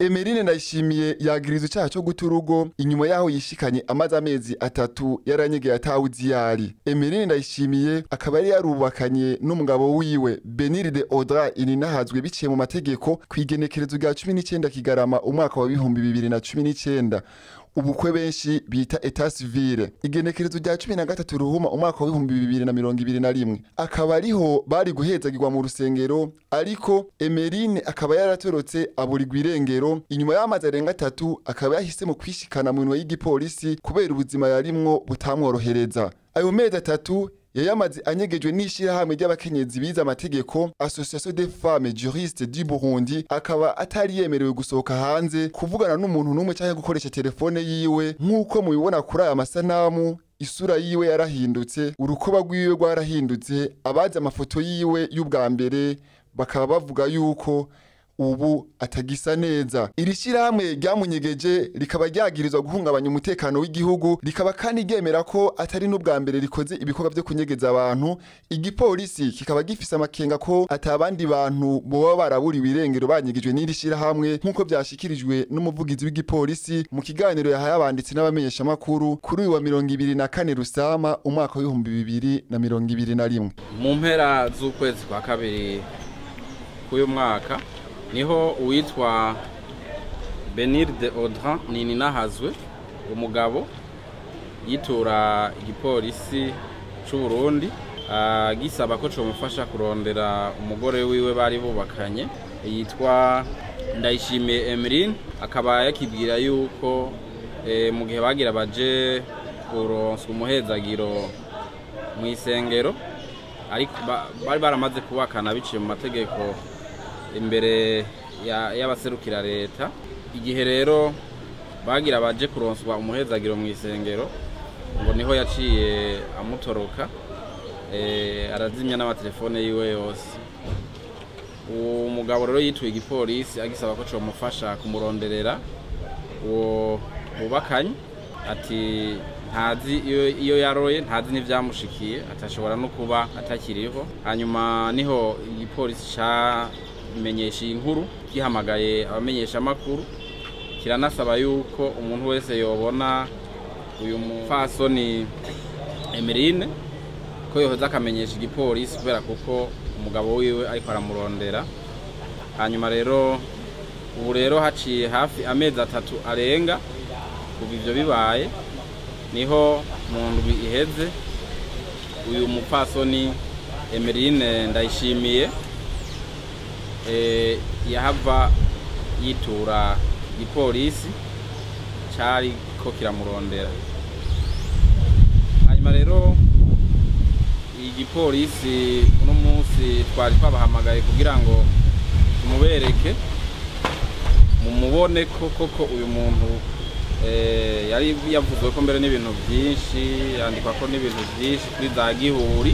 emerine ndayishimiye yagiriza icyaha cyo guta urugo inyuma yaho yishikanye amaze amezi atatu yaranyegeye atawuzi yari emerine ndayishimiye akaba yari yarubakanye n'umugabo wiwe beniride odra ininahazwe biciye mu mategeko ku igenekerezo rya cumi n'icyenda kigarama umwaka wa bihumbi bibiri na cumi n'icyenda ubukwe benshi bita eta civile igenekerezo rya cumi na gatatu ruhuma umwaka w'ibihumbi bibiri na mirongo ibiri na rimwe akaba ariho bari guhezagirwa mu rusengero ariko emerine akaba yaratorotse aburirwa irengero inyuma y'amazi arenga atatu akaba yahisemo kwishikana mu minwe y'igipolisi kubera ubuzima yarimwo butamworohereza ayo mezi atatu yayamaze anyegejwe n'ishirahamwe ry'abakenyezi bize amategeko association des femmes juristes du Burundi akaba atari yemerewe gusohoka hanze kuvugana n'umuntu n'umwe cyangwa gukoresha telefone yiwe nk'uko mubibona kuri aya masanamu isura yiwe yarahindutse urukoba rwiwe rwarahindutse abazi amafoto yiwe y'ubwa mbere bakaba bavuga yuko ubu atagisa neza iri shyirahamwe ryamunyegeje rikaba ryagirizwa guhungabanya umutekano w'igihugu rikaba kandi ryemera ko atari n'ubwa mbere rikoze ibikorwa byo kunyegeza abantu igipolisi kikaba gifise amakenga ko atabandi bantu boba baraburiwe irengero banyegejwe n'iri shyirahamwe nk'uko byashikirijwe n'umuvugizi w'igipolisi mu kiganiro yahaye abanditsi n'abamenyeshamakuru kuri uyu wa mirongo ibiri na kane rusama umwaka w'ibihumbi bibiri na mirongo ibiri na rimwe mu mpera z'ukwezi kwa kabiri k'uyu mwaka niho uwitwa beniride odra ninahazwe umugabo yitura igipolisi cy'u Burundi gisaba ko cyamufasha kurondera umugore wiwe bari bubakanye yitwa ndayishimiye emeline akaba yakibwira yuko mu gihe bagira baje kuronswa umuhezagiro mu isengero ariko bari baramaze kubakana biciye mu mategeko imbere y'abaserukira leta igihe rero bagira baje kuronswa umuhezagiro mu isengero ngo niho yaciye amutoroka arazimya n'amatelefone yiwe yose uwo mugabo rero yituye igipolisi agisaba ko cyamufasha kumuronderera uwo bubakanye ati ntazi iyo yaroye ntazi n'ibyamushikiye atashobora no kuba atakiriho hanyuma niho igipolisi cyamenyesha iyi nkuru gihamagaye abamenyeshamakuru kiranasaba yuko umuntu wese yobona uyu mufasoni emerine ko yohoza akamenyesha igipolisi kubera kuko umugabo wiwe ariko aramurondera hanyuma rero ubu rero haciye hafi amezi atatu arenga kuva ibyo bibaye niho mu ndwi iheze uyu mupfasoni emerine ndayishimiye yahava yitura igipolisi cyari ko kiramurondera hanyuma rero igipolisi uno munsi twari twabahamagaye kugira ngo tumubereke mumubone ko koko uyu muntu yari yavuzwe ko mbere n'ibintu byinshi yandikwa ko n'ibintu byinshi kuri za gihuri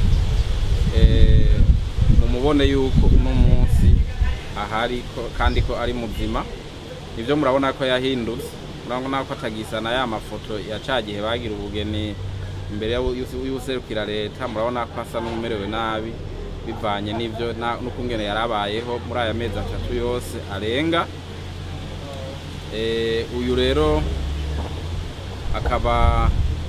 mumubone yuko uno munsi ahari kandi ko ari muzima ibyo murabona ko yahindutse murabona ko atagisana ya mafoto ya cya gihe bagira ubugeni imbere y'userukira leta murabona ko asa n'umerewe nabi bivanye n'ibyo n'ukungene yari abayeho muri aya mezi atatu yose arenga uyu rero akaba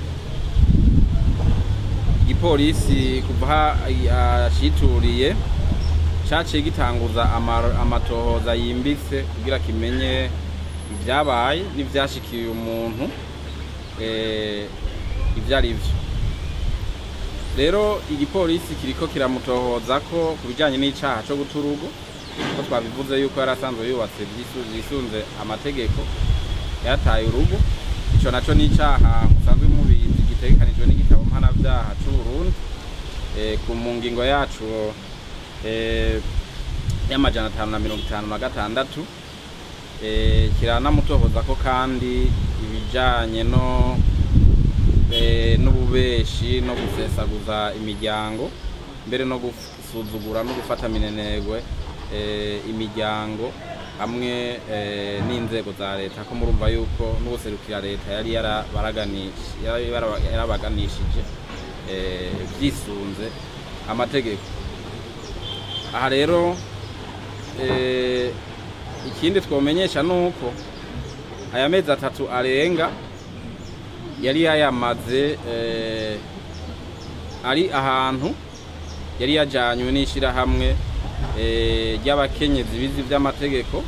igipolisi kuva yacituriye cyaciye gitanguza amatohoza yimbitse kugira kimenye ibyabaye n'ibyashikiye umuntu ibyo ari byo rero igipolisi kiriko kiramutohoza ko ku bijyanye n'icyaha cyo guta urugo ko twabivuze yuko yari asanzwe yubatse byisunze amategeko yataye urugo icyo nacyo ni icyaha musanzwe mubizi gitegekanijwe n'igitabo mpanabyaha cy'u Burundi ku mu ngingo yacu y'amajana atanu na mirongo itanu na gatandatu kiranamutohoza ko kandi ibijyanye no n'ububeshi no gusesaguza imiryango mbere no gusuzugura no gufata minenegwe imiryango hamwe n'inzego za leta ko murumva yuko n'ubuserukira leta yari yarabaganishije byisunze amategeko aha rero ikindi twomenyesha nuko aya mezi atatu arenga yari yayamaze eh, ari ahantu yari yajanywe n'ishirahamwe eh, ry'abakenyezi bizi vy'amategeko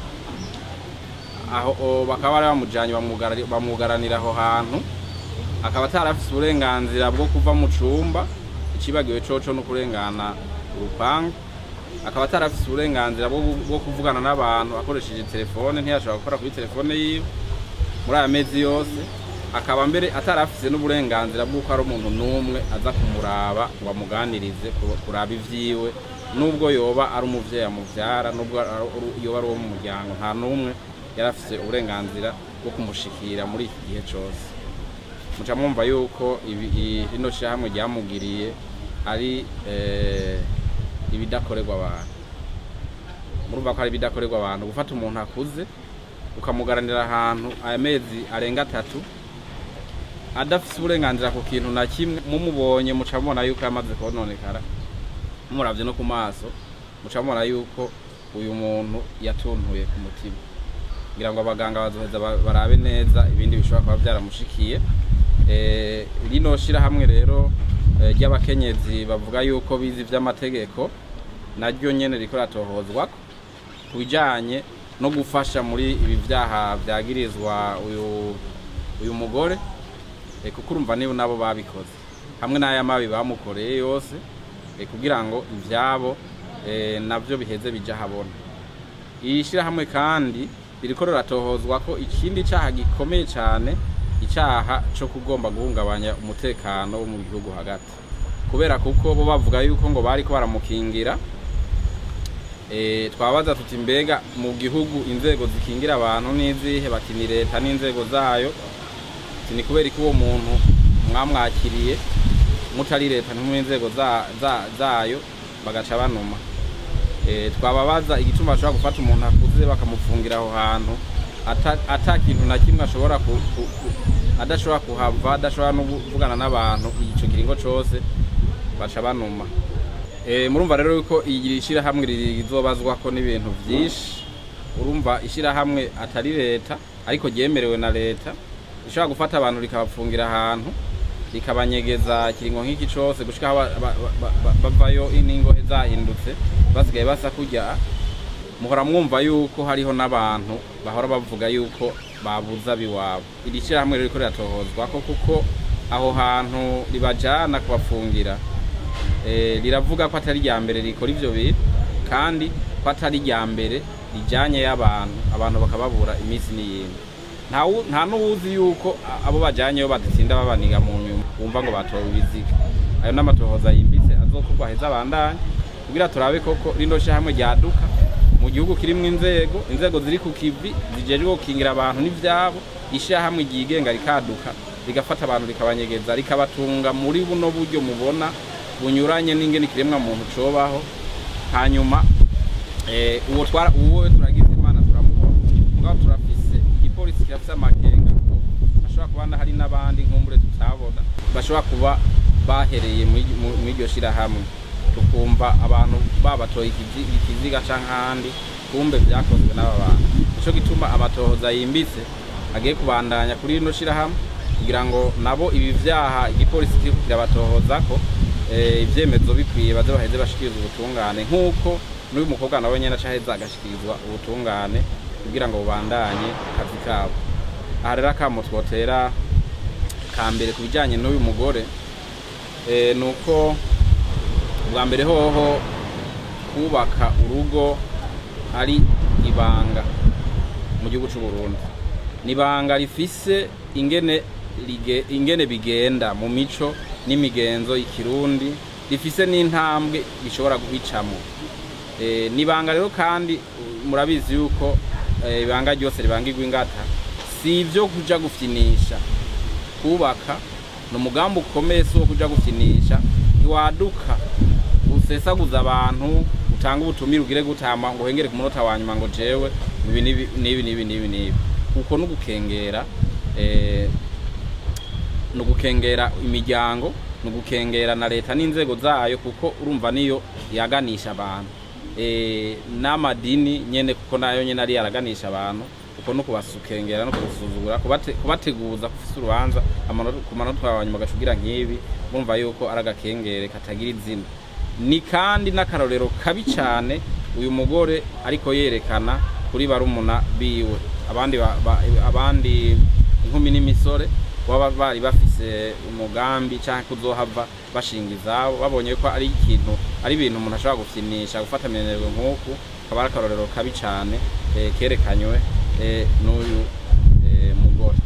aho o, bakaba bari bamujanye bamwugara- bamwugaranira aho hantu akaba atarafise uburenganzira bwo kuva mu cumba icibagiwe coco no kurengana urupangu akaba atarafise uburenganzira bwo bwo kuvugana n'abantu akoresheje telefone ntiyashobora gukora kuri telefone yiwe muri aya mezi yose akaba mbere atarafise n'uburenganzira bw'uko ari umuntu n'umwe aza kumuraba ngo amuganirize ku- kuraba ivyiwe nubwo yoba ari umuvyeyi amuvyara nubwo ari- ari- yoba ari uwo mu muryango nta n'umwe yari afise uburenganzira bwo kumushikira muri iki gihe cose muca mwumva yuko ibi- i- rino shirahamwe ryamugiriye ari eh, ibidakorerwa abantu murumva ko ari ibidakorerwa abantu gufata umuntu akuze ukamugaranira ahantu aya mezi arenga atatu adafise uburenganzira ku kintu na kimwe mumubonye muca mubona yuko yamaze kononekara muravye no ku maso muca mubona yuko uyu muntu yatuntuye ku mutima kugira ngo abaganga bazoheza ba- barabe neza ibindi bishobora kuba vyaramushikiye Eh, rino shirahamwe rero eh, ry'abakenyezi bavuga yuko bizi vy'amategeko naryo nyene riko ratohozwako ku bijanye no gufasha muri ibi vyaha vyagirizwa uyu uyu mugore eh, kuko urumva nibo nabo babikoze hamwe n'aya mabi bamukoreye yose eh, kugira ngo ivyabo eh, navyo biheze bija habona iri shirahamwe kandi ririko riratohozwa ko ikindi caha gikomeye cane icaha co kugomba guhungabanya umutekano wo mu gihugu hagati kubera kuko bo bavuga yuko ngo bariko baramukingira Eh, twabaza tuti mbega mu gihugu inzego zikingira abantu n'izihe bati ni leta n'inzego zayo ati ni kubera ko uwo muntu mwamwakiriye mutari leta ntimuri inzego za- za- zayo bagaca banuma Eh, twababaza igituma bashobora gufata umuntu akuze bakamufungira aho hantu ata- ata kintu na kimwe ashobora ku- ku- ku- adashobora kuhava adashobora no kuvugana n'abantu ico kiringo cose baca banuma Eh, murumva rero yuko iri shirahamwe rizobazwako n'ibintu vyinshi urumva ishirahamwe atari leta ariko ryemerewe na leta rishobora gufata abantu rikabapfungira ahantu rikabanyegeza kiringo nk'iki cose gushika aho ba- ba- ba- ba- bavayo n'ingohe zahindutse basigaye basa kurya muhora mwumva yuko hariho n'abantu bahora bavuga yuko babuza biwabo iri shirahamwe rero riko riratohozwako kuko aho hantu ribajana kubapfungira eh, riravuga ko atari rya mbere rikora ivyo bintu kandi ko atari rya mbere rijanye y'abantu abantu bakababura iminsi n'iyindi nta wu- nta n'uwuzi yuko a- abo bajyanyeyo badatinda babaniga mu nyuma wumva ngo batowe ibiziga ayo n'amatohoza yimbitse azokorwa aheza abandanye kugira turabe koko rino shirahamwe ryaduka mu gihugu kirimwo inzego inzego ziri ku kivi zijejwe gukingira abantu n'ivyabo ishirahamwe ryigenga rikaduka rigafata abantu rikabanyegeza rikabatunga muri buno buryo mubona bunyuranye n'ingene ikiremwa muntu cobaho hanyuma eh, uwo twara uwo turagize imana turamubona mugabo turafise igipolisi kirafise amakenga ko hashobora kuba hari n'abandi nkumbure tutabona bashobora kuba bahereye muri- mu- muri iryo shirahamwe tukumva abantu babatoye ikizi- ikiziga canke ahandi kumbe vyakozwe n'aba bantu nico gituma amatohoza yimbitse agiye kubandanya kuri rino shirahamwe kugira ngo nabo ibi vyaha igipolisi kiriko kirabatohozako eh, ivyemezo bikwiye baze baheze bashikiriza ubutungane nk'uko n'uyu mukobwa nawe nyene acaheza agashikirizwa ubutungane kugira ngo bubandanye akazi kabo aha rero akamo twotera ka mbere ku bijanye n'uyu mugore eh, ni uko bwa mbere hoho kubaka urugo ari ibanga mu gihugu c'u Burundi ni ibanga rifise ingene lige, ingene bigenda mu mico n'imigenzo y'ikirundi rifise n'intambwe bishobora guhicamo e, ni ibanga rero kandi uh, murabizi yuko eh, ibanga ryose ribangirwa ingata si ivyo kuja gufyinisha kubaka ni umugambi ukomeye si uwo kuja gufyinisha ntiwaduka usesaguza abantu utanga ubutumire ugire gutama ngo uhengere ku munota wa nyuma ngo jewe ibi n'ibi n'ibi n'ibi n'ibi n'ibi kuko ni ugukengera eh, ni ugukengera imiryango ni ugukengera na leta n'inzego zayo kuko urumva niyo yaganisha abantu eh, n'amadini nyene kuko nayo nyene ari yaraganisha abantu uko no kubasukengera no kubasuzugura kubate, kubateguza kufise urubanza amanota- ku manota wanyuma gashugira nk'ibi bumva yuko ari agakengere katagira izina ni kandi n'akarorero kabi cyane uyu mugore ariko yerekana kuri barumuna biwe abandi ba, ba, abandi inkumi n'imisore baba bari bafise umugambi cyangwa kuzohava bashinga izabo babonye ko ari ikintu ari ibintu umuntu ashobora gufinisha gufata minenerwe nk'uku kaba ari akarorero kabi cyane eh, kerekanywe eh, n'uyu eh, mugore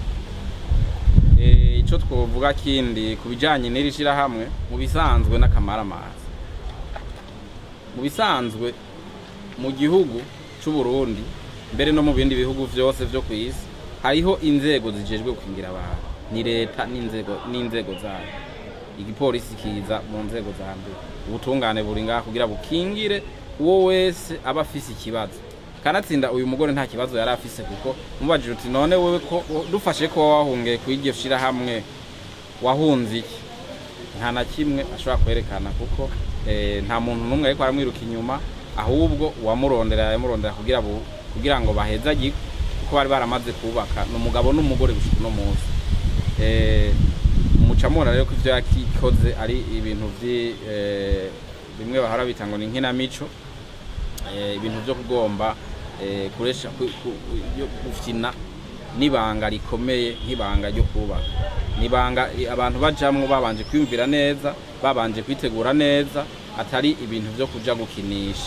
Eh, ico twovuga kindi ku bijanye n'iri shirahamwe mu bisanzwe n'akamaramazi mu bisanzwe mu gihugu c'u Burundi mbere no mu bindi bihugu vyose vyo ku isi hariho inzego zijejwe gukingira abantu ni leta n'inzego n'inzego zayo igipolisi kiza mu nzego za mbere ubutungane buri ngaha kugira bukingire uwo wese aba afise ikibazo kanatsinda uyu mugore nta kibazo yari afise kuko mubajije uti none wewe ko dufashe ko wahungiye ku iryo shirahamwe wahunze iki nta na kimwe ashobora kwerekana kuko eh, nta muntu n'umwe ariko aramwiruka inyuma ahubwo uwamurondera yamurondera kugira bu- kugira ngo bahezagirwe kuko bari baramaze kubaka ni umugabo n'umugore gushika uno munsi Eh, mucamura rero ko ivyo yakikoze ari ibintu vyi eh, bimwe bahora bita ngo ni nkinamico eh, ibintu vyo kugomba eh, kuresha ku- ku- yo gufyina n'ibanga rikomeye nk'ibanga ryo kubaka nibanga abantu bajamwo babanje kwiyumvira neza babanje kwitegura neza atari ibintu vyo kuja gukinisha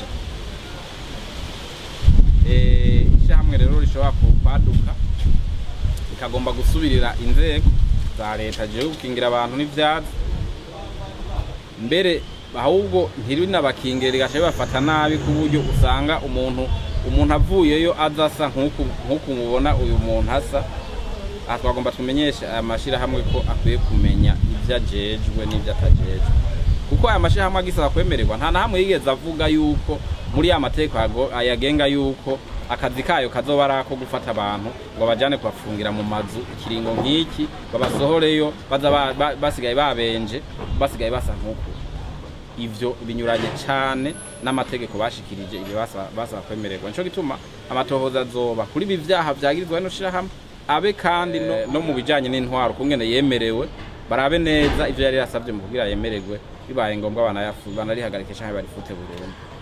eh, ishyirahamwe rero rishobora kwaduka rikagomba gusubirira inzego za leta jewe gukingira abantu n'ivyatsi mbere ahubwo ntirinabakingire rigaca bibafata nabi ku buryo usanga umuntu umuntu avuyeyo aza asa nk'uku nk'uku mubona uyu muntu asa aha twagomba tumenyeshe aya mashyirahamwe ko akwiye kumenya ibyo ajejwe n'ibyo atajejwe kuko aya mashyirahamwe agisaba kwemererwa nta na hamwe yigeze avuga yuko muri ya mategeko yago- ayagenga yuko akazi kayo kazoba ari ako gufata abantu ngo bajane kubafungira mu mazu ikiringo nk'iki babasohoreyo baza ba- ba- basigaye babenje basigaye basa nk'uku ivyo binyuranye cane n'amategeko bashikirije ibyo basaba basaba kwemererwa nico gituma amatohoza azoba kuri ibi vyaha vyagirizwa no shirahamwe abe kandi no, no mu bijanye n'intwaro kungene yemerewe barabe neza ivyo yari yasavye mu kugira yemererwe bibaye ngombwa banayafu banarihagarike canke barifute burundu